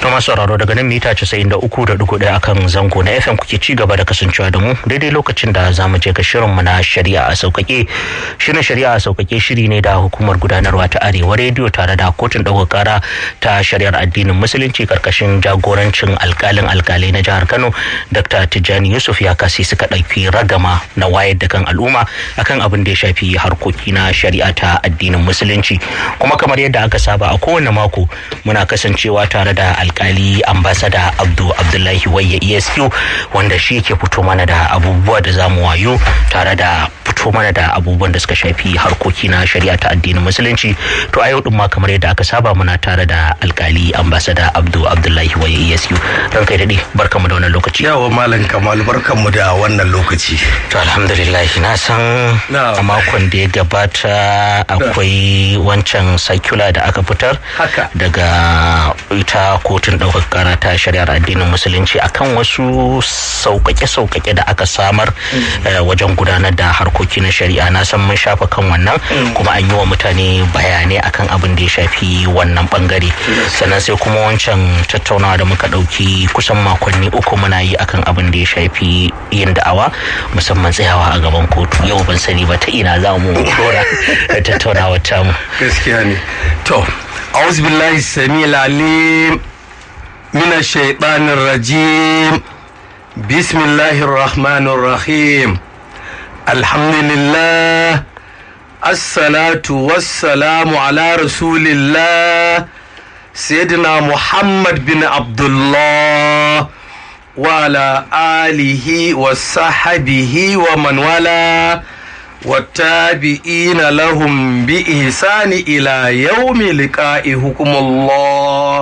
masu sauraro daga nan mita 93.1 akan zango na FM kuke ci gaba da kasancewa da mu daidai lokacin da za mu je ga shirinmu na shari'a a sauƙaƙe. Shirin shari'a a sauƙaƙe shiri ne da hukumar gudanarwa ta Arewa rediyo tare da kotun ɗaukar kara ta shari'ar addinin musulunci karkashin jagorancin alƙalin alƙalai na jihar Kano Dr. Tijjani Yusuf ya kasi suka ɗauki ragama na wayar da kan al'umma akan abin da ya shafi harkoki na shari'a ta addinin musulunci kuma kamar yadda aka saba a kowane mako muna kasancewa tare da alkali ambasada abdu abdullahi wayya esq wanda shi yake fito mana da abubuwa da zamu wayo tare da fito mana da abubuwan da suka shafi harkoki na shari'a ta addinin musulunci to a yau din ma kamar yadda aka saba muna tare da alkali ambasada abdu abdullahi wayya esq ran kai dade barkamu da wannan lokaci yawa malam kamal barkanmu da wannan lokaci to alhamdulillah na san a makon da ya gabata akwai wancan circular da aka fitar haka daga ita kotun ɗaukar kara ta shari'ar addinin musulunci akan wasu sauƙaƙe-sauƙaƙe da aka samar wajen gudanar da harkoki na shari'a na san mun shafa kan wannan kuma an yi wa mutane bayanai akan abin da ya shafi wannan bangare sannan sai kuma wancan tattaunawa da muka ɗauki kusan makonni uku muna yi akan abin da ya shafi yin da'awa musamman tsayawa a gaban kotu yau ban sani ba ta ina za mu dora tattaunawa tamu gaskiya ne to أعوذ بالله السميع العليم من الشيطان الرجيم بسم الله الرحمن الرحيم الحمد لله الصلاة والسلام على رسول الله سيدنا محمد بن عبد الله وعلى آله وصحبه ومن والاه والتابعين لهم بإحسان إلى يوم لقائهم الله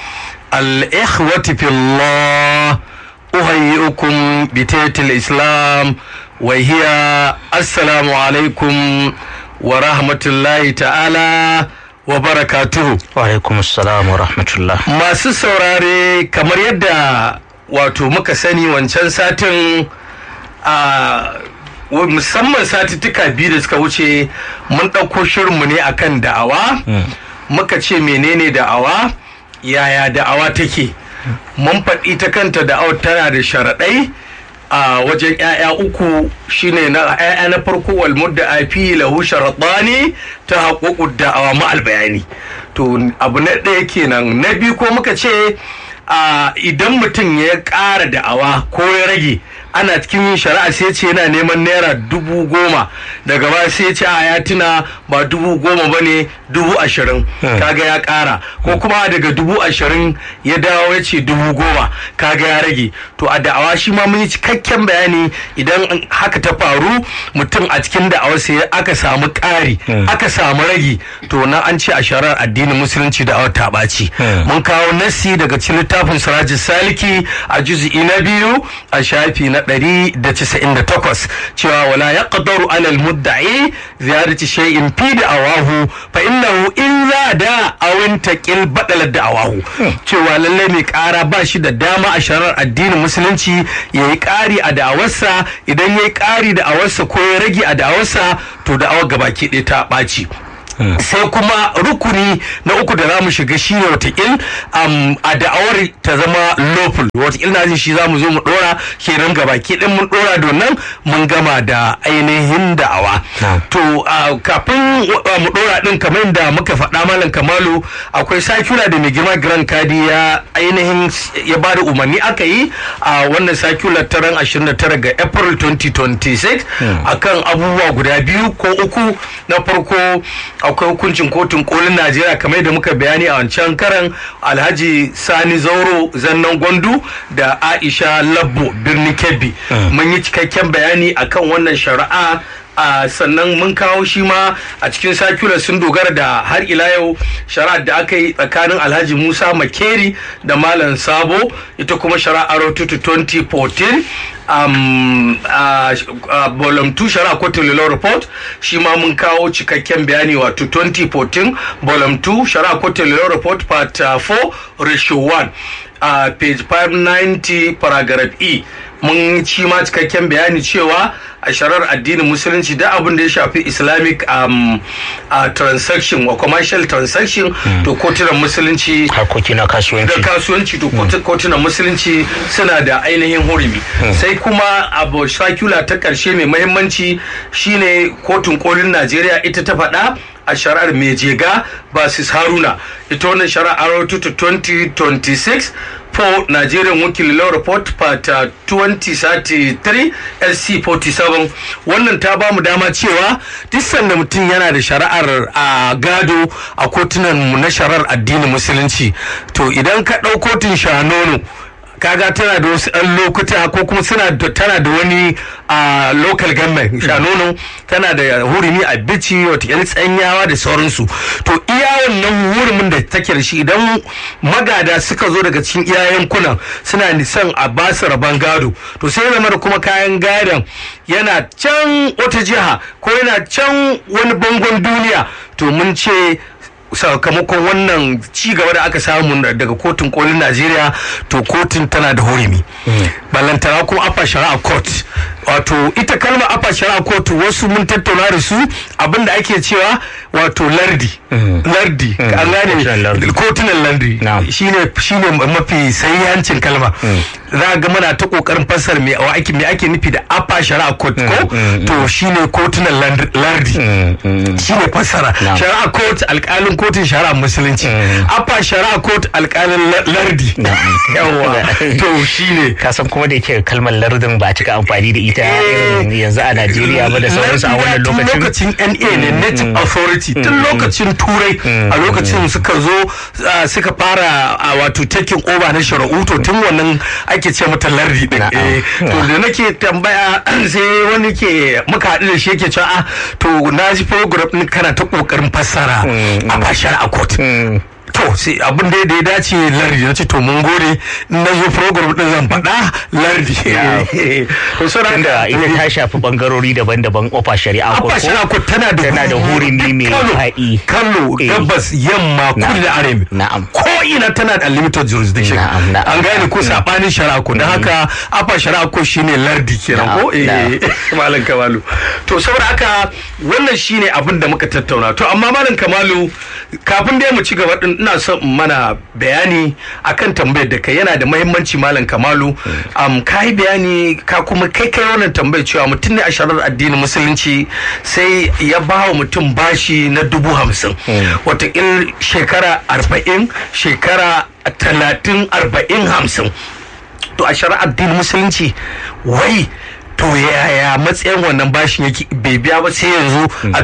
الإخوة في الله أهيئكم بتيت الإسلام وهي السلام عليكم ورحمة الله تعالى وبركاته وعليكم السلام ورحمة الله ما saurare kamar yadda wato muka sani wancan satin a musamman satuttuka biyu da suka wuce mun ɗauko shirinmu ne akan da'awa muka ce menene da'awa yaya da'awa take mun faɗi ta kanta da'awar tana da sharaɗai a wajen 'ya'ya uku shine na 'ya'ya na farko wal mudda afi lahu sharaɗani ta haƙoƙu da'awa ma'al bayani to abu na ɗaya kenan na biyu ko muka ce idan mutum ya ƙara da'awa ko ya rage ana cikin yin shari'a sai ce yana neman naira dubu goma daga ba sai ce a ya tuna ba dubu goma ba ne dubu ashirin kaga ya kara ko kuma daga dubu ashirin ya dawo ya ce dubu goma kaga ya rage to a da'awa shi ma mun yi cikakken bayani idan haka ta faru mutum a cikin da'awa sai aka samu ƙari aka samu rage to na an ce a shari'ar addinin musulunci da'awar ta ɓaci mun kawo nasi daga cikin littafin sirajin saliki a juzi'i na biyu a shafi na 198 cewa wala ya ƙadaru alal mudda'i ziyarci shay'in fi da awahu fa innahu in za da awin taƙil baɗalar da awahu cewa lallai mai ƙara ba shi da dama a sharar addinin musulunci ya yi ƙari a da'awarsa idan ya yi ƙari da awarsa ko ya rage a da'awarsa to da'awar gabaki ɗaya ta ɓaci sai kuma rukuni na uku da za mu shiga shi ne watakil a da'awar ta zama lawful watakil na shi za mu zo mu dora kenan gaba ke din mun dora donan mun gama da ainihin da'awa to kafin mu dora din kamar da muka faɗa malam kamalu akwai sakula da mai girma grand kadi ya ainihin ya bada umarni aka yi a wannan sakula ta ran 29 ga april 2026 akan abubuwa guda biyu ko uku na farko akwai hukuncin kotun kolin najeriya kamar da muka bayani a wancan karan alhaji sani zauro zannan gwandu da aisha labbo birnin kebbi mun yi cikakken bayani akan wannan shari'a a sannan mun kawo shi ma a cikin sakular sun dogara da har ila yau shari'ar da aka yi tsakanin alhaji musa makeri da malam sabo ita kuma shari'ar tutu 2014 um, uh, uh, volume 2 shari'a kotun law report shi ma mun kawo cikakken bayani wato 2014 volume 2 shari'a kotun law report part uh, 4 ratio 1 uh, page 590 paragraph e mun ci ma cikakken bayani cewa a sharar addinin musulunci da abin da ya shafi islamic um, uh, transaction wa commercial transaction to kotunan musulunci harkoki na da kasuwanci kasuwanci to kotu- kotunan musulunci suna da ainihin hurumi sai kuma abu shakula ta karshe mai mahimmanci shine kotun kolin najeriya ita ta faɗa a shari'ar mejega basis haruna ita wannan shari'ar arautu to 2026 for nigerian wakil law report part uh, 2033 lc 47 wannan ta ba mu dama cewa duk sanda mutum yana da shari'ar a gado a kotunan mu na shari'ar addinin musulunci to idan ka ɗau kotun shanono kaga tana da wasu ɗan lokuta ko kuma suna da tana da wani a local government shanono tana da hurumi a bici wata yan tsanyawa da sauransu to iya wannan hurumin da take da shi idan magada suka zo daga cikin iya yankunan suna son a ba su rabon gado to sai zama da kuma kayan gadon yana can wata jiha ko yana can wani bangon duniya to mun ce sakamakon wannan ci gaba da aka samu daga kotun kolin najeriya to kotun tana da hurumi ballantana kuma afa shari'a court wato ita kalmar afa shari'a court wasu mun tattauna da su abinda ake cewa wato lardi lardi an kotunan gane lardi. kotunan lardi Na'am. shine shine mafi sayyancin kalma za ga muna ta kokarin fassara me wa ake me ake nufi da afa shari'a court ko to shine kotunan land- lardi shine fassara Na'am. shari'a court alkalin kotun shari'a musulunci afa shari'a court alkalin la- lardi yawa to shine ka san kuma da yake kalmar lardin ba a cika amfani da ita irin yanzu a Najeriya ba da sauransu a wannan Tun lokacin lokacin NA ne Native Authority tun lokacin Turai a lokacin suka zo ah, suka fara ah, wato taking over na shara'u to tun wannan ake ce mata lardi din Na'am. Eh, to da nake tambaya sai wani ke muka haɗu da shi yake cewa ah, to na ji program din kana ta kokarin fassara a fashar a court to sai abin da ya dace lardi na ce to mun gode in na zo program din zan faɗa lardi to saboda tunda haka- ita ta shafi bangarori daban-daban ofa shari'a ko Abba Shirako tana da tana da hurumi mai Kano, faɗi. Kano, Eh. gabas, yamma, kudu da arewa. Na'am. Ko ina tana da limited jurisdiction. Na'am, na'am, An gane ko sabanin Sharako. Don haka Abba Sharako shine lardi kenan ko? Na'am, Eh, Malam Kamalu. To saboda haka wannan shine abin da muka tattauna. To amma Malam Kamalu kafin dai mu ci gaba din ina son in mana bayani akan tambayar da kai yana da muhimmanci Malam Kamalu. Um, ka yi bayani ka kuma kai kai wannan tambayar cewa mutum ne a sharar addinin musulunci sai ya ba wa mutum bashi na dubu hamsin watakil shekara arba'in shekara talatin arba'in hamsin to a shari'ar addinin musulunci wai to yaya matsayin wannan bashin yake bai biya ba sai yanzu a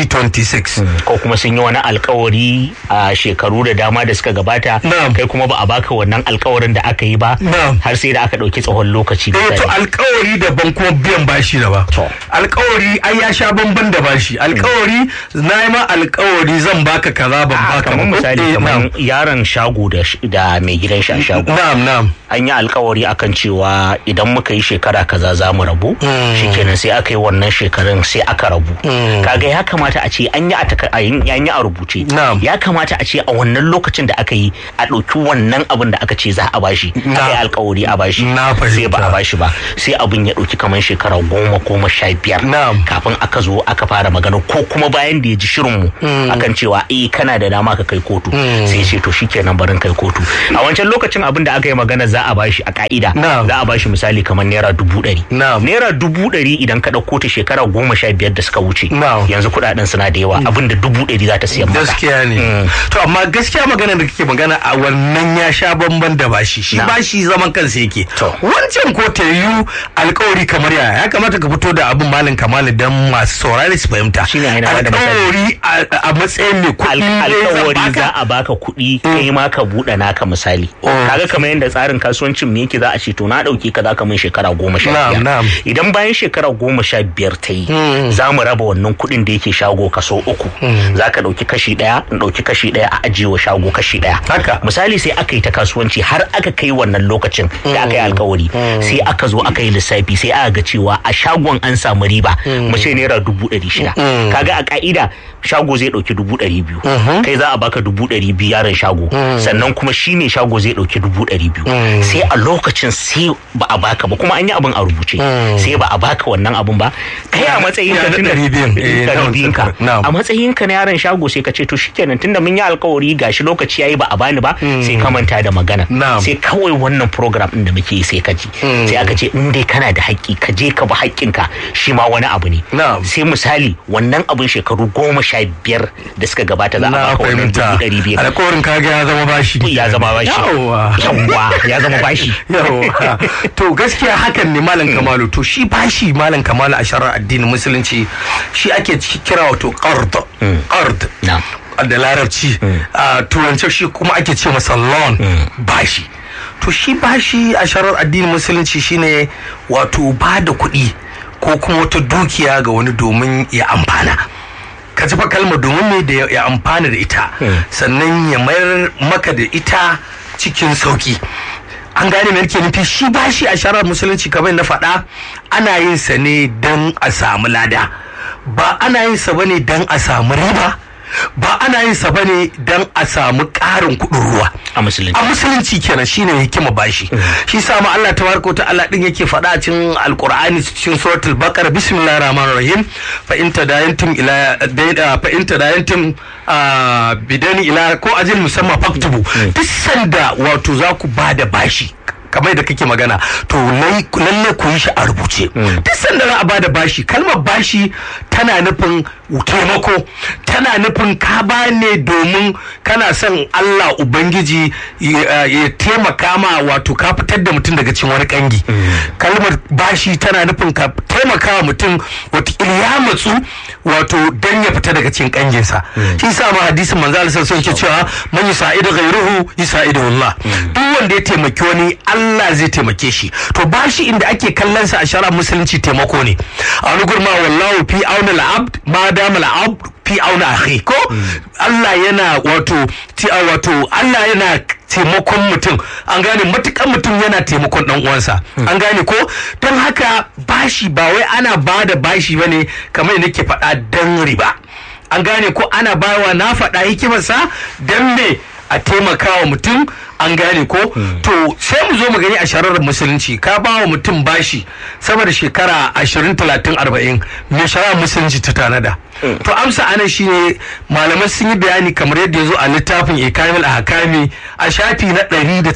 2026 ko kuma sun yi wani alkawari a shekaru da dama da suka gabata Na'am. kai kuma ba a baka wannan alkawarin da aka yi ba Na'am. har sai da aka ɗauki tsawon lokaci da eh to tsari. alkawari daban kuma biyan bashi daban To. alkawari ai ya sha bamban da bashi alkawari na yi ma alkawari zan baka kaza ban Ah, baka kamar ba. misali Eh, kamar na'am. yaron shago da sh- da mai gidan shi a shago na'am na'am an yi alkawari akan cewa idan muka yi shekara kaza za mu rabu shikenan sai aka yi wannan shekarun sai aka rabu kaga ya kamata a ce an yi a taka- a yin- an yi a rubuce Na'am. ya kamata a ce a wannan lokacin da aka yi a ɗauki wannan abin da aka ce za a bashi aka yi Na'am. alkawari a bashi Na sai ba a fahimta. bashi ba sai abin ya ɗauki kamar shekara goma goma sha biyar Na'am. kafin aka zo aka fara magana ko kuma bayan da ya ji shirinmu akan cewa eh kana da dama ka kai kotu sai ya ce to shikenan barin kai kotu a wancan lokacin abin da aka yi magana za a bashi a ka'ida Na'am. za a bashi misali kamar naira dubu ɗari Na'am. naira dubu ɗari idan ka ɗauko ta shekara goma sha biyar da suka wuce Na'am. yanzu kuɗaɗen suna da yawa abin da dubu ɗari za ta siyan maka gaskiya ne to amma gaskiya magana da kake magana a wannan ya sha bamban da bashi shi Na. bashi zaman kansa yake To. wancan ko ta yiwu alkawari kamar yaya ya kamata ka fito da abin malin kamali dan masu saurari su fahimta Shine ai na bada misali. alkawari a- a matsayin mai kuɗi Al- ne zan alkawari baka? za a baka kuɗi kai ma ka buɗe naka misali Oh. kaga kamar yadda tsarin kasuwancin me yake za a ce to na ɗauke ka za ka min shekara goma sha Na'am, biyar na'am. idan bayan shekara goma sha biyar ta yi za mu raba wannan kuɗin da yake shago kaso uku za ka ɗauki kashi ɗaya in ɗauki kashi ɗaya a ajiye wa shago kashi ɗaya Haka. misali sai aka yi ta kasuwanci har aka kai wannan lokacin da aka yi alkawari sai aka zo aka yi lissafi sai aka ga cewa a shagon an samu riba mu ce naira dubu ɗari shida kaga a ka'ida shago zai ɗauki dubu ɗari biyu kai za a baka dubu ɗari biyu yaron shago sannan kuma shi ne shago zai ɗauki dubu ɗari biyu sai a lokacin sai ba a baka ba kuma an yi abin a rubuce sai ba a baka wannan abin ba kai a matsayin ka Ya na tunda ɗari biyun, eh, ɗari na biyun ka na'am. a matsayin ka na yaron shago sai ka ce to shikenan tunda mun yi alkawari gashi lokaci yayi ba a bani ba sai ka manta da magana Na'am. sai kawai wannan program din da muke yi sai ka ji sai aka ce in dai kana da haƙƙi ka je ka bi haƙƙinka shi ma wani abu ne Na'am. sai misali wannan abin shekaru goma sha biyar da suka gabata za a na baka wannan fahimta dubu ɗari biyar alkawarin kaga ya zama bashi ya zama bashi Yawwa. yawwa ya zama bashi Yawwa. to gaskiya hakan ne malam kamalu to shi bashi malam kamalu a sharar addinin musulunci shi ake ci- kira wato qard qard Na'am. da larabci a turance shi kuma ake ce masa loan bashi to shi bashi a sharar addinin musulunci shine wato ba da kuɗi ko kuma wata dukiya ga wani domin ya amfana ka ji fa kalmar domin me da ya- ya amfana da ita sannan ya mayar maka da ita cikin sauki an gane me nake nufi shi bashi a sharar musulunci kamar na faɗa ana yin sa ne don a samu lada ba ana yin sa bane don a samu riba ba ana yin sa bane don a samu ƙarin kuɗin ruwa a musulunci a musulunci kenan shine hikima bashi shi sa ma Allah tabaraka wa ta'ala din yake faɗa a cikin alqur'ani cikin suratul baqara bismillahir rahmanir rahim fa in tadayantum ila da- fa in tadayantum ah, bidani ila ko ajil musamma faktubu duk sanda wato za ku bada bashi kamar da kake magana to lai- lalle ku yi shi a rubuce duk sanda za a bada bashi kalmar bashi tana nufin taimako tana nufin ka ba ne domin kana son Allah Ubangiji ya ya taimaka ma wato ka fitar da mutum daga cikin wani kangi kalmar bashi tana nufin ka taimaka wa mutum wata ya matsu wato dan ya fita daga cikin kanginsa shi sa ma hadisin manzo Allah sallallahu alaihi wasallam yake cewa man yusaidu ghayruhu yusaidu Allah duk wanda ya taimaki wani Allah zai taimake shi to bashi inda ake kallon sa a shara musulunci taimako ne a wani gurma wallahu fi auna al-abd ma dama al-abd fi auna akhi ko Allah yana wato ti wato Allah yana taimakon mutum an gane matukan mutum yana taimakon dan uwansa an gane ko don haka bashi ba wai ana ba da bashi bane kamar yadda nake faɗa dan riba an gane ko ana bawa na faɗa hikimarsa dan me a taimaka wa mutum an gane ko to sai mu zo mu gani a shararar musulunci ka ba wa mutum bashi sama da shekara 20 30 40 me shararar musulunci ta tanada to amsa anan shine malamai sun yi bayani kamar yadda ya zo a littafin ikamil a hakami a shafi na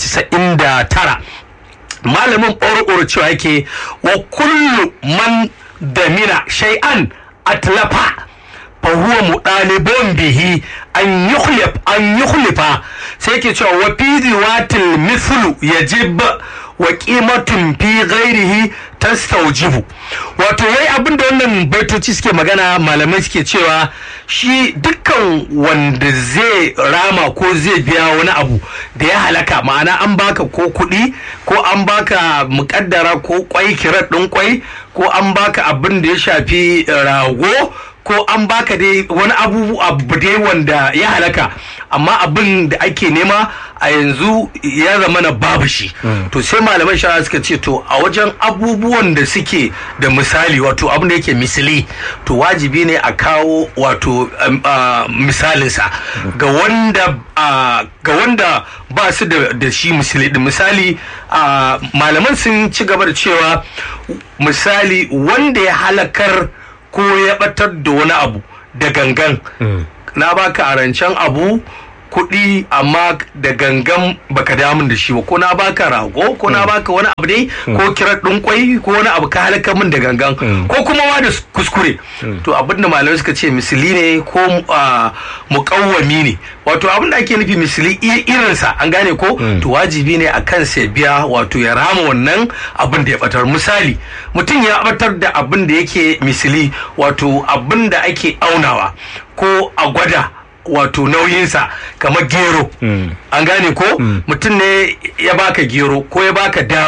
199 malamin ɓoro cewa yake wa kullu man damina shay'an atlafa fahuwa muɗalibon bihi an yukhlif an yukhlifa sai yake cewa wa fi riwatil mithlu yajib wa qimatun fi ghairihi tastawjibu wato wai abin da wannan baitoci suke magana malamai suke cewa shi dukkan wanda zai rama ko zai biya wani abu da ya halaka ma'ana an baka ko kuɗi ko an baka muƙaddara ko kwai kirat ɗin kwai ko an baka abin da ya shafi rago ko an baka dai wani abu abu dai wanda ya halaka amma abin da ake nema a yanzu ya zama na babu shi to sai malaman shara suka ce to a wajen abubuwan da suke da misali wato abin da yake misali to wajibi ne a kawo wato um, uh, misalinsa ga wanda uh, ga wanda ba su da, da shi misali da misali uh, malaman sun ci gaba da cewa misali wanda ya halakar ko ya batar da wani abu da gangan na baka a rancen abu kuɗi amma da gangan baka damun da shi ba ko na baka rago ko na baka wani abu dai ko kirar ɗin kwai ko wani abu ka halaka min da gangan ko kuma ma da kuskure to abinda malamai suka ce misili ne ko muƙawwami ne wato abinda ake nufi misili irinsa an gane ko to wajibi ne a kan sai biya wato ya rama wannan abin da ya batar misali mutum ya batar da abin da yake misili wato abin da ake aunawa ko a gwada wato nauyinsa kamar gero an gane ko mutum ne ya baka gero ko ya baka dawa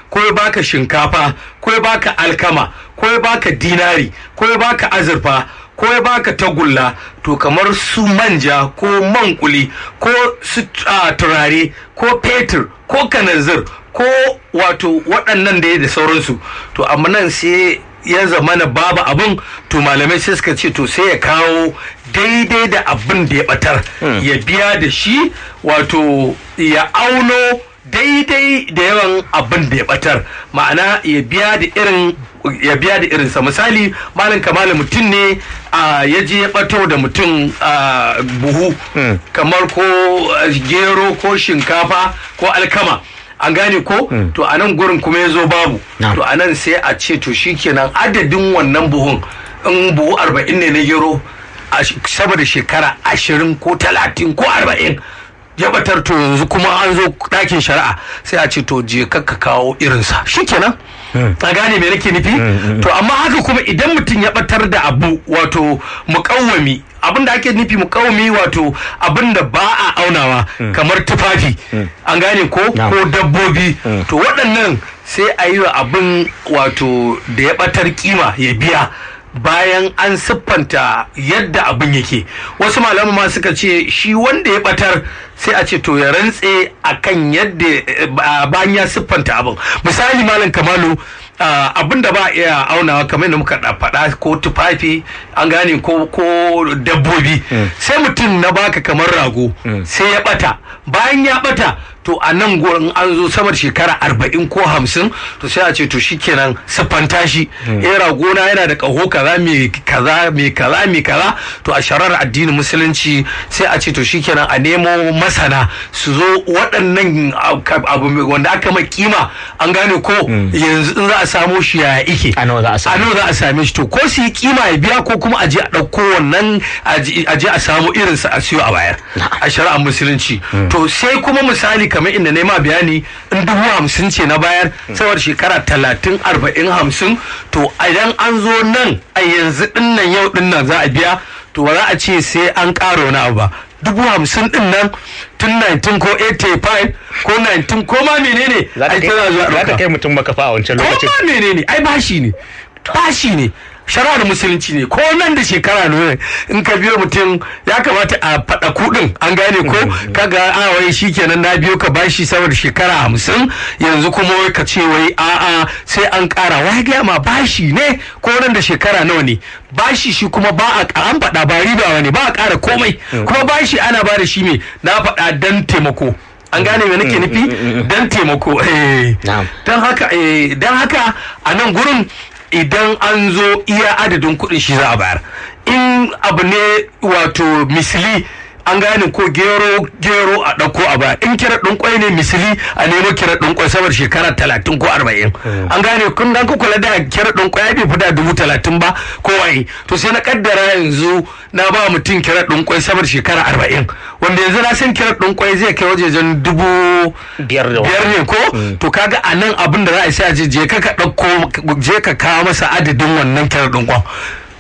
ko ya baka shinkafa ko ya baka alkama ko ya baka dinari ko ya baka azurfa ko ya baka tagulla to kamar su manja ko man kuli ko su ah, turare ko fetur ko kananzir ko wato waɗannan da ya da sauransu to amma nan sai ya zama na babu abin to malamai sai suka ce to sai ya kawo daidai da abin da ya batar ya biya da shi wato ya auno daidai da yawan abin da ya batar ma'ana ya biya da irin ya biya da irinsa misali malam kamala mutum ne a ya je ya bato da mutum a buhu kamar ko ah, gero ko shinkafa ko alkama an gane ko to a nan gurin kuma ya zo babu Na'am. to a nan sai a ce to shikenan adadin wannan buhun in buhu arba'in ne na gero a sh- sama da shekara ashirin ko talatin ko arba'in ya batar to yanzu kuma an zo ɗakin shari'a sai a ce to je ka ka kawo irinsa shikenan a gane me nake nufi to amma haka kuma idan mutum ya batar da abu wato mukawwami abin da ake nufi mukawwami wato abin da ba a aunawa kamar tufafi an gane ko Na'am. ko dabbobi to waɗannan sai a yi wa abin wato da ya batar kima ya biya bayan an siffanta yadda abin yake wasu malamu ma suka ce shi wanda ya batar sai a ce to ya rantse akan yadda eh, ba- bayan ya siffanta abin misali malam kamalu ah, abin da ba a iya aunawa kamar yadda muka da- faɗa ko tufafi an gane ko ko dabbobi sai mutum na baka kamar rago sai ya bata bayan ya bata to a nan gurin an zo samar shekara arba'in ko hamsin to sai a ce to shikenan siffanta shi eh ragona yana da ƙaho kaza mai kaza mai kaza mai kaza to a sharar addinin musulunci sai a ce to shikenan a nemo masana su zo waɗannan ab- abu mai- wanda aka mai kima an gane ko yanzu in za a samo shi ya ike A nawa za a same a nawa za a same shi to ko su yi kima ya biya ko kuma a je a ɗauko wannan a je a je a samu irinsa a siyo a bayar a shari'ar musulunci to sai kuma misali kamar inda na yi ma bayani in dubu hamsin ce na bayar saboda shekara talatin arba'in hamsin to idan an zo nan a yanzu dinnan yau dinnan za a biya to ba za a ce sai an ƙara wani abu ba dubu hamsin din nan tun 19 ko 85 ko 19 ko ma menene za ai ta tana zuwa kai- za ta ɗauka. kai mutum makafa a wancan ko lokacin ma menene ai bashi ne bashi ne shari'ar musulunci ne ko nan da shekara ne in ka biyo mutum ya kamata a faɗa kuɗin an gane ko kaga a wai shikenan na biyo ka bashi saboda shekara hamsin yanzu kuma wai ka ce wai a'a sai an ƙara wai gaya ma bashi ne ko nan da shekara nawa ne bashi shi kuma ba a an faɗa ba riba ne ba a ƙara komai kuma bashi ana ba da shi me na faɗa dan taimako an gane me nake nufi dan taimako eh Na'am. don haka eh, don haka a nan gurin idan an zo iya adadin kuɗin shi za a bayar in abu ne wato misili an gane ko gero gero a ɗauko a bayar in kira ɗin kwai ne misili a nemo kira ɗin kwai saboda shekara talatin ko arba'in an gane kun dan kula da kira ɗin kwai bai fi da dubu talatin ba ko waye to sai na kaddara yanzu na ba mutum kira ɗin kwai saboda shekara arba'in wanda yanzu na san kira ɗin kwai zai kai wajejen dubu biyar da biyar ne ko to kaga a nan abin da za a yi sai a je je ka ka ɗauko je ka kawo masa adadin wannan kyar ɗin kwan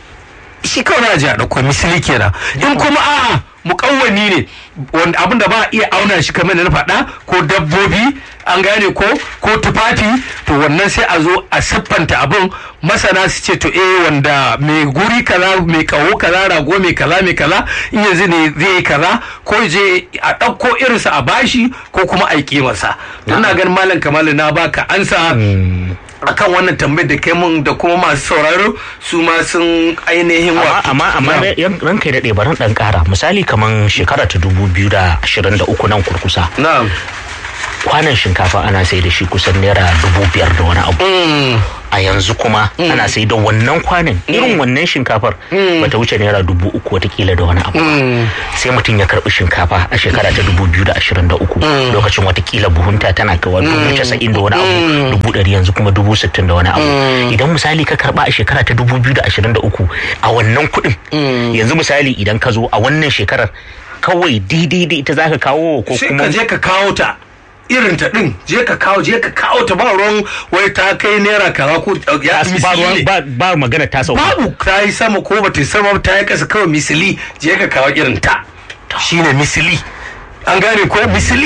shi kawai na je a ɗauko misali kenan in kuma a'a mukawwani ne wanda abin da ba a iya auna shi kamar da na faɗa ko dabbobi an gane ko ko tufafi to wannan sai a zo a siffanta abin masana su ce to eh wanda mai guri kaza mai kawo kaza rago mai kaza mai kaza in yanzu ne zai yi kaza ko je a ɗauko irinsa a bashi ko kuma a yi kimarsa don na ganin malam kamalu na baka ansa akan wannan tambayar da kai mun da kuma masu sauraro su ma sun ainihin amma wato amma amma Na'am. yan- ranka ya daɗe barin ɗan ƙara misali kaman shekara ta dubu biyu da ashirin da uku nan kurkusa na'am kwanan shinkafa ana sai da shi kusan naira dubu biyar da wani abu Mm, a yanzu kuma ana sai da wannan kwanan irin wannan shinkafar bata wuce naira dubu uku watakila da wani abu mm, sai mutum ya karbi shinkafa a shekara ta dubu biyu da ashirin da uku lokacin watakila buhunta tana kawo dubu casa'in da wani abu dubu ɗari yanzu kuma dubu sittin da wani abu idan misali ka karba a shekara ta dubu biyu da ashirin da uku a wannan kuɗin yanzu misali idan ka zo a wannan shekarar kawai daidai da ita zaka kawo ko sai kuma ka je ka kawo ta irin ta din je ka kawo je ka kawo ta ba ruwan wai ta kai naira kaza ko ya ba, misali ruwan- ne. ba, ba magana ta sauka babu ta yi sama ko ba ta yi sama ba, ta yi kasa kawai misili je ka kawo irin ta shine misili an gane ko misili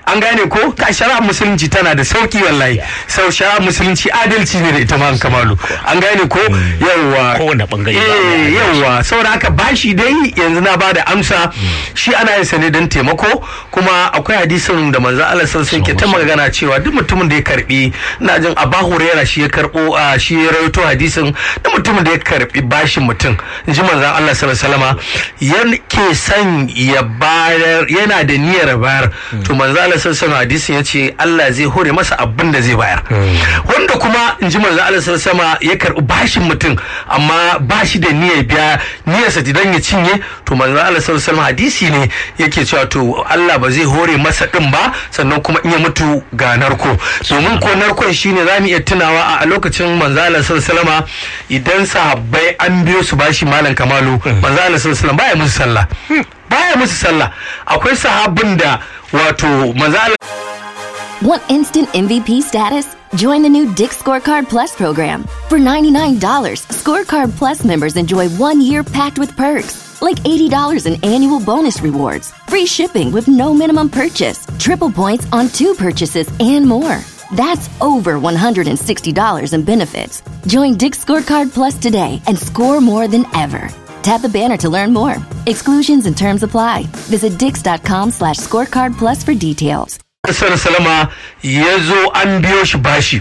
an gane ko ka shari'a musulunci tana da sauki wallahi sau shari'a musulunci adalci ne da ita ma kamalu an gane ko yawwa Kowane bangare ba eh mai yawwa saboda haka bashi dai yanzu na bada amsa shi ana yin sa ne don taimako kuma akwai hadisin da manzo Allah sallallahu alaihi ke ta magana cewa duk mutumin da ya karbi ina jin Abu Hurairah shi ya karbo a shi ya rawaito hadisin duk mutumin da ya karbi bashin mutum inji manzo Allah sallallahu alaihi wasallama yake son ya bayar yana da niyyar bayar to manzo Allah sallallahu alaihi hadisin yace Allah zai hore masa abin da zai bayar wanda kuma inji manzo Allah sallallahu alaihi wasallama ya karbi bashin mutum amma bashi da niyyar biya niyyarsa idan ya cinye to manzo Allah sallallahu alaihi wasallam hadisi ne yake cewa to Allah ba zai hore masa din ba sannan kuma in ya mutu ga narko domin ko narkon shine zamu iya tunawa a lokacin manzo Allah sallallahu alaihi wasallam idan sahabbai an biyo su bashi malam kamalu manzo Allah sallallahu alaihi wasallam baya musu sallah baya musu sallah akwai sahabbin da wato manzo Allah Want instant MVP status? Join the new Dick Scorecard Plus program. For $99, Scorecard Plus members enjoy one year packed with perks, like $80 in annual bonus rewards, free shipping with no minimum purchase, triple points on two purchases, and more. That's over $160 in benefits. Join Dick Scorecard Plus today and score more than ever. Tap the banner to learn more. Exclusions and terms apply. Visit dix.com slash scorecard plus for details. salama ya zo an biyo shi bashi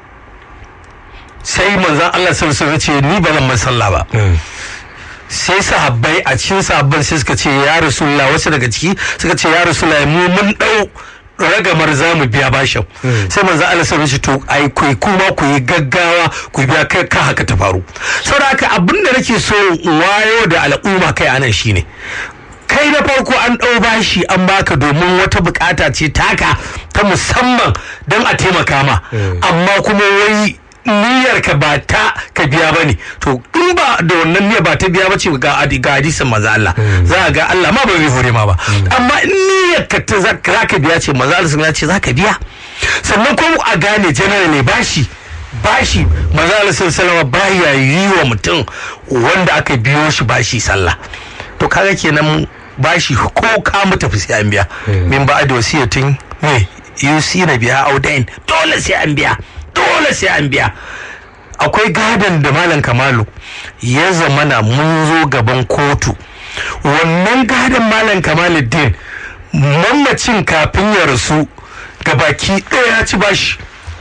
sai manzan Allah sallallahu ce ni ba zan masalla ba sai sahabbai a cikin sahabban sai suka ce ya rasulullah wasu daga ciki suka ce ya rasulullah mu mun dau ragamar za mu biya bashin sai manzo Allah sai ce to ai ku kuma ku yi gaggawa ku biya kai ka haka ta faru saboda haka abinda nake so wayo da al'umma kai anan shine kai na farko an ɗau bashi an baka domin wata bukata ce taka ta musamman don a taimaka ma amma kuma wai niyyar ka ba ta ka biya ba ne to in ba da wannan niyyar ba ta biya ba ce ga ga hadisin maza Allah za a ga Allah ma ba zai hore ma ba amma in niyyar ka ta za ka biya ce maza Allah sun ce za ka biya sannan kuma a gane generally bashi bashi maza Allah sun salama baya yi wa mutum wanda aka biyo shi bashi sallah to kaga kenan bashi ko ka mu tafi sai an biya min ba da wasiyatin me yusi na biya audain dole sai an biya dole sai an biya akwai gadon da malam kamalu ya zamana mun zo gaban kotu wannan gadon malam kamaluddin mamacin kafin ya rasu gabaki ɗaya ya ci bashi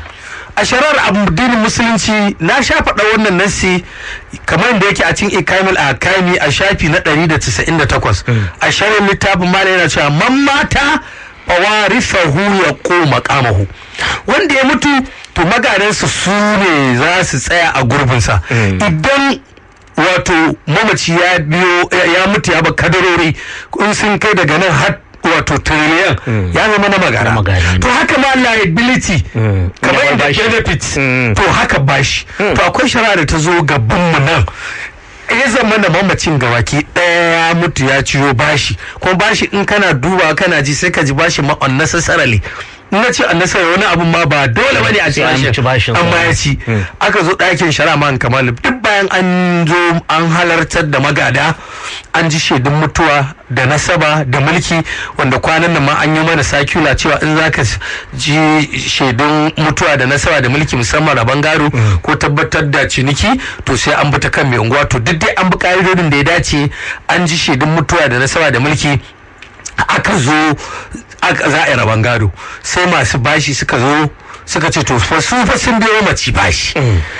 a sharar addinin musulunci na sha faɗa wannan nassi kamar da yake a cikin ikamil a kami a shafi na 198 a sharar littafin mala yana cewa man mata fawarifahu ya koma kamahu wanda ya mutu to magadansa su ne za su tsaya a gurbinsa idan wato mamaci ya biyo ya mutu ya ba kadarori in sun kai daga nan har wato trillion ya zama na magana to haka ma liability kamar yadda benefits to haka bashi to akwai shari'a da ta zo gaban mu nan ya zama da mamacin gawaki ɗaya ya mutu ya ciyo bashi kuma bashi in kana duba kana ji sai ka ji bashi ma unnecessarily na ce annasar wani abu ma ba dole bane a ci bashin amma ya ci aka zo ɗakin shari'a man kamal duk bayan an zo an halartar da magada an ji shaidun mutuwa da nasaba da mulki wanda kwanan nan ma an yi mana sakula cewa in zaka ji shaidun mutuwa da nasaba da mulki musamman rabon gado ko tabbatar da ciniki to sai an bi ta kan mai unguwa to duk dai an bi ka'idodin da ya dace an ji shaidun mutuwa da nasaba da mulki aka zo za a yi rabon gado sai masu bashi suka zo suka ce to fa su fa sun biyo mace bashi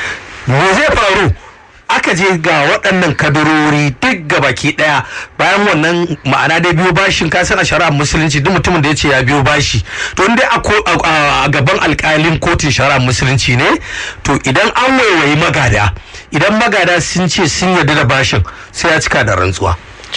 me zai faru aka je ga waɗannan kadarori duk ga baki ɗaya bayan wannan ma'ana dai biyo bashin ka san a shari'ar musulunci duk mutumin da ya ce ya biyo bashi to dai a gaban alƙalin kotun shari'ar musulunci ne to idan an waiwayi magada idan magada sun ce sun yarda da bashin sai ya cika da rantsuwa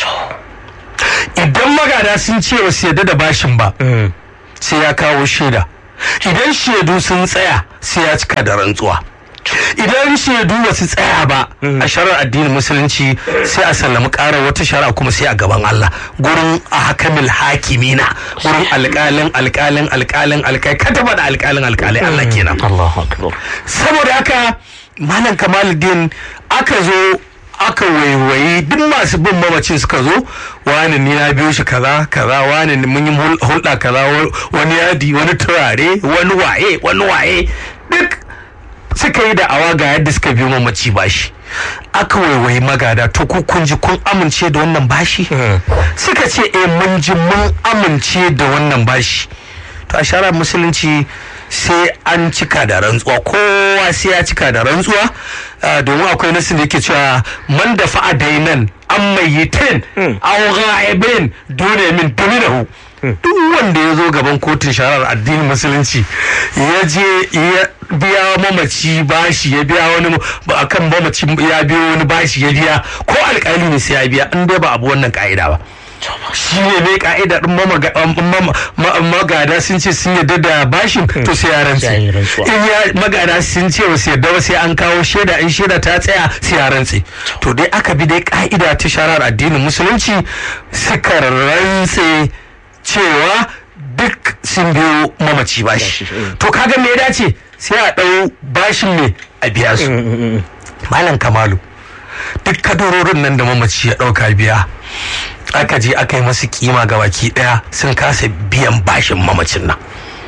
idan magada sun ce ba su yarda da bashin ba sai ya kawo shaida idan shaidu sun tsaya sai ya cika da rantsuwa idan shaidu ba su tsaya ba a sharar addinin musulunci sai a sallami ƙarar wata shara kuma sai a gaban Allah gurin a hakamil hakimina gurin alƙalin alƙalin alƙalin alƙalin ka taba da alƙalin alƙalin Allah kenan Allahu akbar saboda haka malam kamaluddin aka zo aka waiwayi duk masu bin mamacin suka zo wani ni na biyo shi kaza kaza wani mun yi hulɗa kaza wani yadi wani turare wani waye wani waye duk suka yi da'awa ga yadda suka biyo mamaci bashi aka waiwayi magada to ku kun ji kun amince da wannan bashi suka ce eh mun ji mun amince da wannan bashi to a shara musulunci sai an cika da rantsuwa kowa sai ya cika da rantsuwa domin akwai nasu da yake cewa man da fa'a dainan an mayyitin aw ghaibin dole min dominahu duk wanda ya zo gaban kotun shari'ar addinin musulunci ya je ya biya mamaci bashi ya biya wani akan mamaci ya biyo wani bashi ya biya ko alkali ne sai ya biya in dai ba abu wannan ka'ida ba shi ne ne ka'ida din magada sun ce sun yarda da bashin to sai ya rantse in ya magada sun ce ba su yarda ba sai an kawo shaida in shaida ta tsaya sai ya rantse to dai aka bi dai ka'ida ta sharar addinin musulunci suka rantse cewa duk sun biyo mamaci bashi to kaga me ya dace sai a ɗau bashin ne a biya su malam kamalu duk kadarorin nan da mamaci ya ɗauka biya aka je aka yi masu kima ga baki ɗaya sun kasa biyan bashin mamacin nan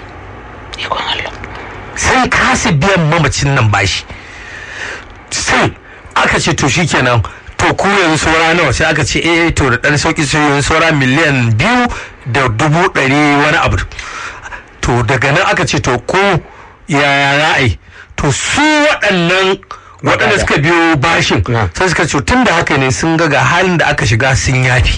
sun kasa biyan mamacin nan bashi sai aka ce to shikenan to ku yanzu saura nawa sai aka ce eh to da ɗan sauki sai yanzu saura miliyan biyu da dubu ɗari wani abu to daga nan aka ce to ko yaya ra'ayi to su waɗannan waɗanda suka biyo bashin sai suka ce tun da haka ne sun ga ga halin da aka shiga sun yafi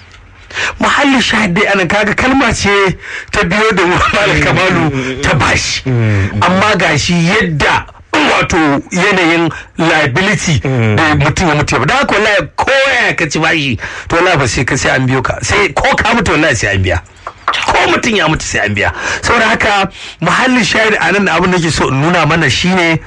mahallin shahidai ana kaga kalma ce ta biyo da malam kamalu ta bashi amma gashi yadda wato yanayin liability da mutum ya mutu da haka wallahi ko ya ka ci bashi to wallahi ba sai ka sai an biyo ka sai ko ka mutu wallahi sai an biya ko mutum ya mutu sai an biya saboda haka muhallin shahid a nan abin da ke so in nuna mana shine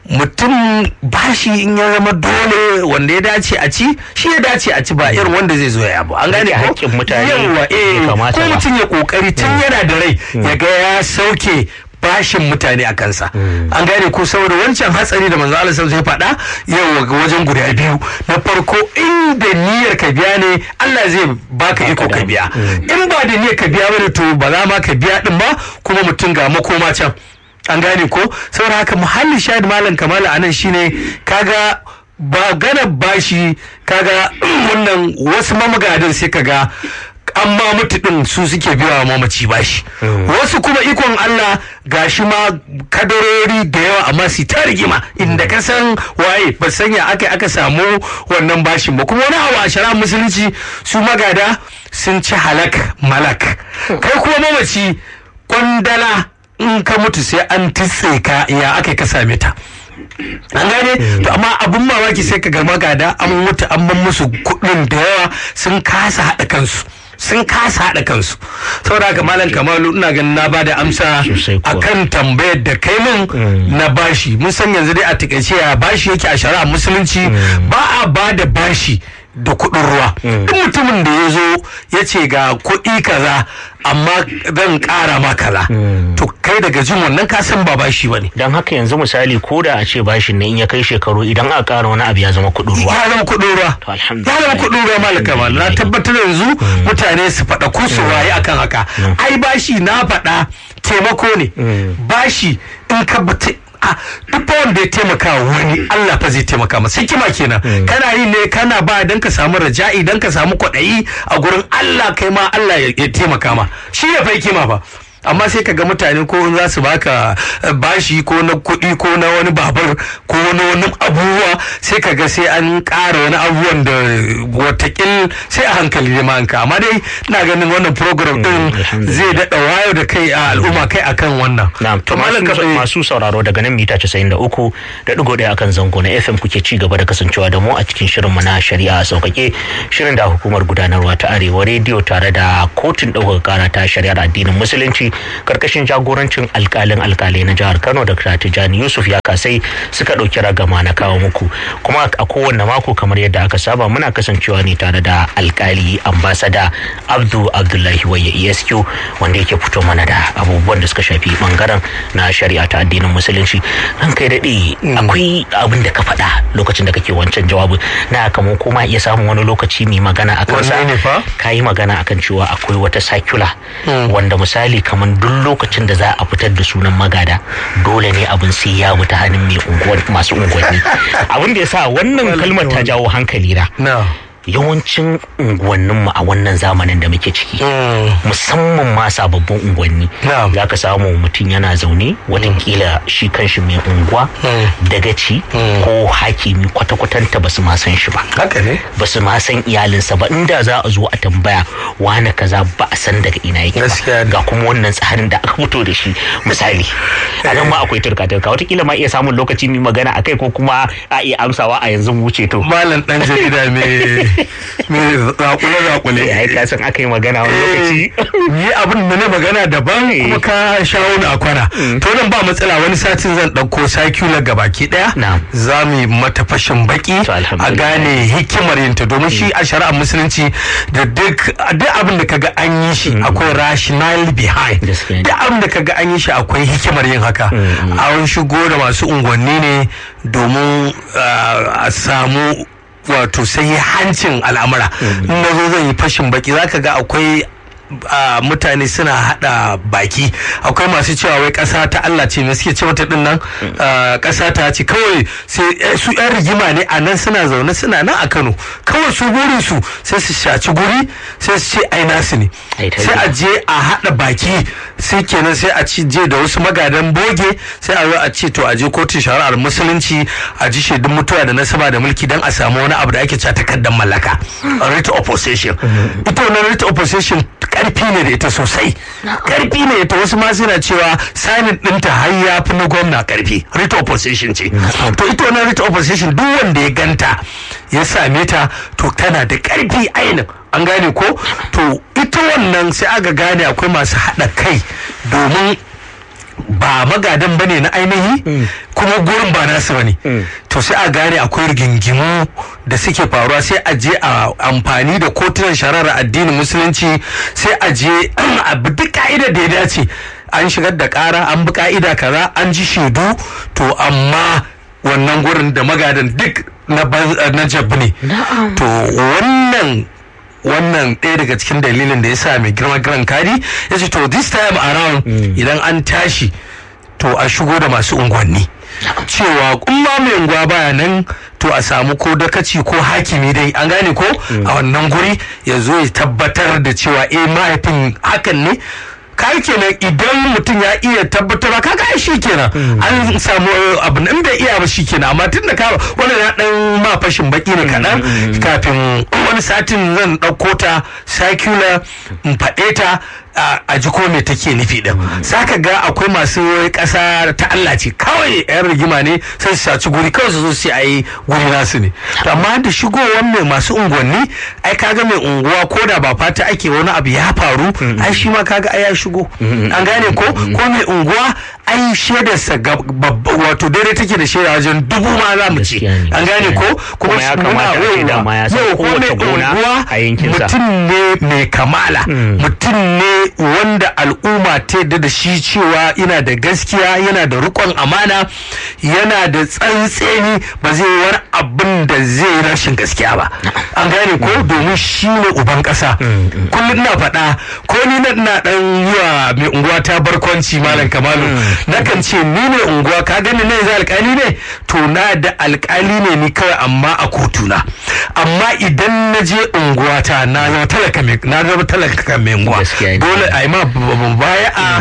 mutum bashi in ya zama dole wanda ya dace a ci shi ya dace a ci ba irin wanda zai zo ya abu an gane ko hakkin mutane yawa eh ko mutum ya kokari tun yana da rai ya ga ya sauke bashin mutane a kansa an gane ko saboda wancan hatsari da manzo Allah sai faɗa yau wajen guda biyu na farko inda niyyar ka biya ne Allah zai baka iko ka biya in ba da niyyar ka biya bane to ba za ma ka biya din ba kuma mutum ga makoma can an gane ko saboda haka muhallin shahid malam kamala anan shine kaga ba gana bashi kaga wannan wasu mamagadin sai kaga amma mutu din su suke biya wa mamaci bashi wasu kuma ikon Allah gashi ma kadarori da yawa amma su ta rigima inda ka san waye ba sanya aka aka samu wannan bashin ba kuma wani abu a shara musulunci su magada sun ci halak malak kai kuma mamaci kwandala in ka mutu sai an titse ka ya aka ka same ta an gane to amma abun mamaki sai ka ga magada an mutu an ban musu kuɗin da yawa sun kasa haɗa kansu sun kasa haɗa kansu saboda haka malam kamalu ina ganin na bada amsa akan tambayar da kai min na bashi mun san yanzu dai a takaice ya bashi yake a shari'a musulunci ba a bada bashi da kuɗin ruwa duk mutumin da ya zo ya ce ga kuɗi kaza amma zan ƙara ma kaza to kai daga jin wannan ka san ba bashi ba ne don haka yanzu misali ko da a ce bashin ne in ya kai shekaru idan aka ƙara wani abu ya zama kuɗin ruwa ya zama kuɗin ruwa ya zama kuɗin ruwa malaka mal na tabbatar yanzu mutane su faɗa ko su waye akan haka ai bashi na faɗa taimako ne bashi in ka a duk wanda ya taimaka wani Allah fa zai taimaka masa hikima kenan kana yi ne kana ba dan ka samu raja'i dan ka samu kwaɗayi a gurin Allah kai ma Allah ya taimaka ma shi ya fa hikima fa amma sai ka ga mutane ko za su baka bashi ko na kuɗi ko na wani babur ko na wani abubuwa sai ka ga sai an ƙara wani abubuwan da watakil sai a hankali ne ma'anka amma dai na ganin wannan program din zai daɗa wayo da kai a al'umma kai akan wannan. Na'am to masu sauraro daga nan mita 93 da ɗigo ɗaya akan zango na FM kuke ci gaba da kasancewa da mu a cikin shirin mu na shari'a sauƙaƙe shirin da hukumar gudanarwa ta Arewa rediyo tare da kotun ɗaukar ƙara ta shari'ar addinin musulunci karkashin jagorancin alkalin alkalai na jihar kano da tijjani yusuf ya kasai suka ɗauki ragama na kawo muku kuma a kowanne mako kamar yadda aka saba muna kasancewa ne tare da alkali ambasada abdu abdullahi waye esq wanda yake fito mana da abubuwan da suka shafi bangaren na shari'a ta addinin musulunci ran kai daɗe akwai abin da ka faɗa lokacin da kake wancan jawabin na kamar kuma iya samun wani lokaci mai magana a kansa Wanne ne fa? ka yi magana akan cewa akwai wata sakula wanda misali kamar duk lokacin da za a fitar da sunan magada dole ne abin sai ya bi ta hannun mai unguwan masu unguwanni abin da ya sa wannan kalmar ta jawo hankali na na yawancin unguwanninmu a wannan zamanin da muke ciki musamman ma sababbin unguwanni Na'am. za ka samu mutum yana zaune watakila shi kanshi mai unguwa dagaci ko hakimi kwata-kwatanta ba su ma san shi ba haka ne ba su ma san iyalinsa ba inda za a zo a tambaya wane kaza ba a san daga ina yake Gaskiya ba ne. ga kuma wannan tsarin da aka fito da shi misali a nan ma akwai turka-turka watakila ma iya samun lokaci mai magana a kai ko kuma a iya amsawa a yanzu mu wuce to malam dan jarida me me zakule zakule ya yi kasan aka yi magana wani lokaci yi abin da na magana daban kuma ka shawo na kwana to nan ba matsala wani satin zan ɗauko circular ga baki ɗaya Na'am. za mu yi mata fashin baki To, a alhamdulillah. gane hikimar yinta domin shi a shari'ar musulunci da duk duk abin da kaga an yi shi akwai rationale behind Gaskiya ne. duk abin da kaga an yi shi akwai hikimar yin haka an shigo da masu unguwanni ne domin ah, a samu wato sai hancin al'amura in na zo zan yi fashin baki zaka ga akwai a mutane suna hada baki akwai masu cewa wai kasa ta Allah ce me suke ce mata din nan Ah, kasa ta ce kawai sai eh, su yan rigima ne a nan suna zaune suna nan a Kano kawai su burin su sai su shaci guri sai su ce ai nasu ne Ai, ta sai a je a hada baki sai kenan sai a ci je da wasu magadan boge sai a zo a ce to a je kotun shari'ar musulunci a ji shaidun mutuwa da nasaba da mulki dan a samu wani abu da ake cewa takardar mallaka writ of possession ita wannan writ of possession karfi ne da ita sosai karfi ne ita wasu ma suna cewa sanin ɗinta har ya fi na gwamna karfi writ of possession ce to ita wannan writ of possession duk wanda ya ganta ya same ta to tana da karfi ainin an gane ko to ita wannan sai aka gane akwai masu haɗa kai domin ba magadan ba ne na ainihi kuma gurin ba nasu ba ne to sai a gane akwai rigingimu da suke faruwa sai a je a amfani da kotunan shari'ar addinin musulunci sai a je a bi duk ka'idar da ya dace an shigar da ƙara an bi ka'ida kaza an ji shaidu to amma wannan gurin da magadan duk na ban- na jabu ne to wannan wannan ɗaya daga cikin dalilin da ya sa mai girma giran kadi ya ce to this time around idan an tashi to a shigo da masu unguwanni cewa kuma mai unguwa baya nan to a samu ko dakaci ko hakimi dai an gane ko a wannan guri ya zo ya tabbatar da cewa eh mahaifin hakan ne kai kenan idan mutum ya iya tabbatar kaga ai shi kenan an samu abu nan bai iya ba shi kenan amma tun da ka wannan ya dan ma fashin baki ne kaɗan kafin wani satin zan ɗauko ta circular in faɗe ta a- a ji ko me take nufi din saka ga akwai masu ƙasa ta Allah ce kawai yan rigima ne sai su saci guri kawai su zo su ayi guri nasu ne to amma da shigowar mai masu unguwanni ai kaga mai unguwa ko da ba fata ake wani abu ya faru ai shi ma kaga ai ya shigo an gane ko ko mai unguwa ai shaidarsa ga- babba- wato daidai take da shaida wajen dubu ma za mu ce Gaskiya ne, an gane gaskiya ko ne. Kuma ya kamata a ce dama ya san yau ko kowace mai gona unguwa a yankinsa. mutum ne mai kamala mutum ne wanda al'umma ta yadda da shi cewa yana da gaskiya yana da rikon amana yana da tsantseni ba zai yi wani abin da zai yi rashin gaskiya ba an gane ko domin shi ne uban ƙasa kullum na faɗa ko ni na ina ɗan yi wa mai unguwa ta barkwanci malam kamalu nakan ce ni ne unguwa ka gani ne zai alƙali ne to na da alƙali ne ni kawai amma a kotuna amma idan na je unguwata na zama talaka mai na zama talaka mai unguwa Gaskiya ne. dole a yi ma baya a kuma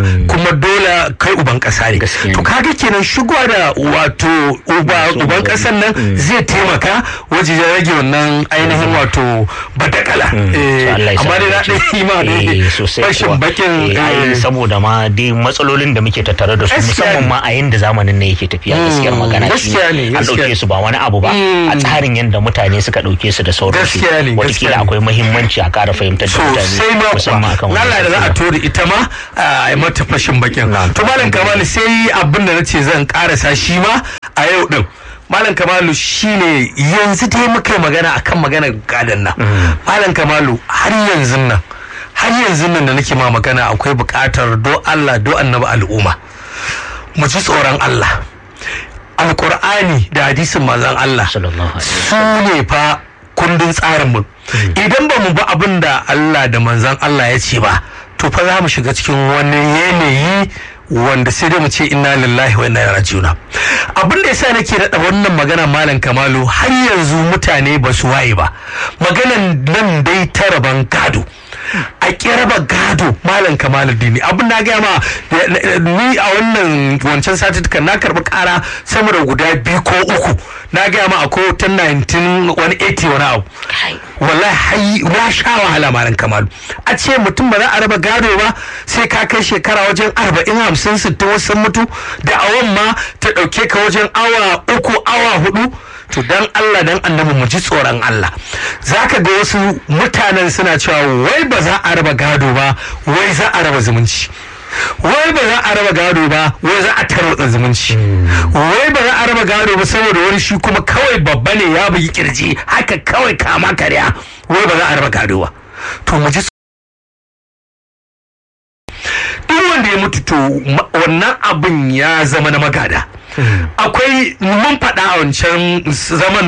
kuma dole kai uban kasa ne Gaskiya ne. to kaga kenan shigowa da wato uba Masu uban unguwanni. kasan nan zai taimaka wajen rage wannan ainihin wato badakala To Allah ya amma dai na sa mu ɗan yi ma dace. Eh, ne sosai fashin kuwa. bakin Eh, ai, eh, saboda ma dai matsalolin da muke tattare da su Gaskiya musamman ne. ma a yanda zamanin ne yake tafiya gaskiyar Mm, magana gaskiya ne, an gaskiya. ɗauke su ba wani abu ba a tsarin yanda mutane suka ɗauke su da sauransu Gaskiya ne, gaskiya watakila ne. akwai muhimmanci a ƙara fahimtar da mutane sosai ma musamman akan kuwa wannan lala da za a tafiya. tori ita ma a yi mata fashin bakin to malam kamalu sai abin da nace zan karasa shi ma a yau din malam kamalu shine yanzu dai muka yi magana akan maganar gadon nan malam kamalu har yanzu nan har yanzu nan da nake ma magana akwai buƙatar do Allah do annabi al'umma mu ji tsoron Allah alƙur'ani da hadisin manzon Allah Sallallahu alaihi su ne fa kundin tsarin mu idan ba mu bi abin da Allah da manzan Allah ya ce ba to fa za mu shiga cikin wani yanayi wanda sai dai mu ce inna lillahi wa inna ilaihi rajiuna abin da yasa nake daɗa wannan magana malam kamalu har yanzu mutane ba su waye ba maganan nan dai ta raban gado a raba gado malam kamalu dini abin na gaya ma ni a wannan wancan satitukan na karɓi ƙara sama da guda biyu ko uku na gaya ma akwai wata 19 wani 80 wani abu wallahi hai na sha wahala malam kamalu a ce mutum ba za a raba gado ba sai ka kai shekara wajen arba'in hamsin sittin wasu sun mutu da awon ma ta ɗauke ka wajen awa uku awa hudu to dan Allah dan annabi mu ji tsoron Allah zaka ga wasu mutanen suna cewa wai ba za a raba gado ba wai za a raba zumunci wai ba za a raba gado ba wai za a tarwatsa zumunci wai ba za a raba gado ba saboda wani shi kuma kawai babba ne ya bugi kirji haka kawai kama karya wai ba za a raba gado ba to mu ji duk wanda ya mutu to ma- wannan abin ya zama na magada akwai mun faɗa a wancan zaman